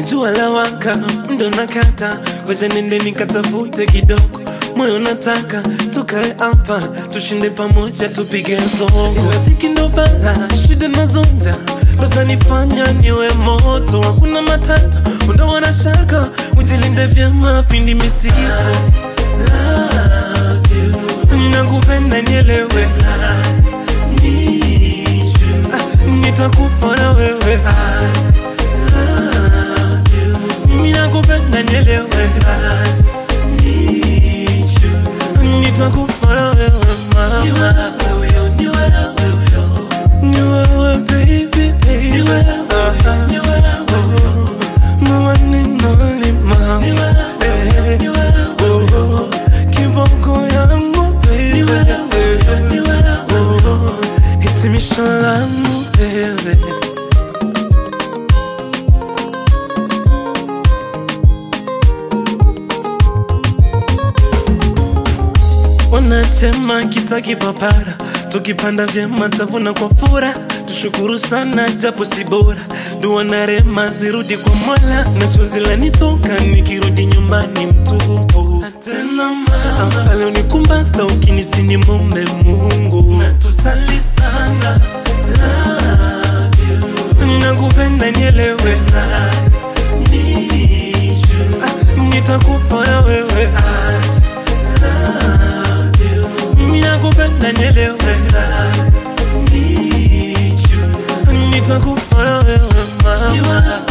jua la waka ndo nakata ngoja nende nikatafute kidogo moyo nataka tukae hapa tushinde pamoja tupige soko ila dhiki ndo bala shida nazonja ndo zanifanya niwe moto hakuna matata undawana shaka ujilinde vyema pindi misipo Love you. nakupenda nielewe Need you. Ah, nitakufa na wewe Mimi nakupenda nielewe Need you. nitakufa na wewe mama ni wewe baby baby Ah, oh, mama ninolima Eh, oh, kiboko yangu baby Oh, hitimisho langu baby wanasema kitaki papara tukipanda vyema tavuna kwa fura tushukuru sana japo si bora dua na rema zirudi kwa mola na chozi lanitoka nikirudi nyumbani mtupu tena mama leo nikumbata ukinisini mombe mungu na tusali sana love you nakupenda nielewe Need you. Ah, nitakufa na wewe mimi nakupenda nielewe Need you. nitakufa na wewe mama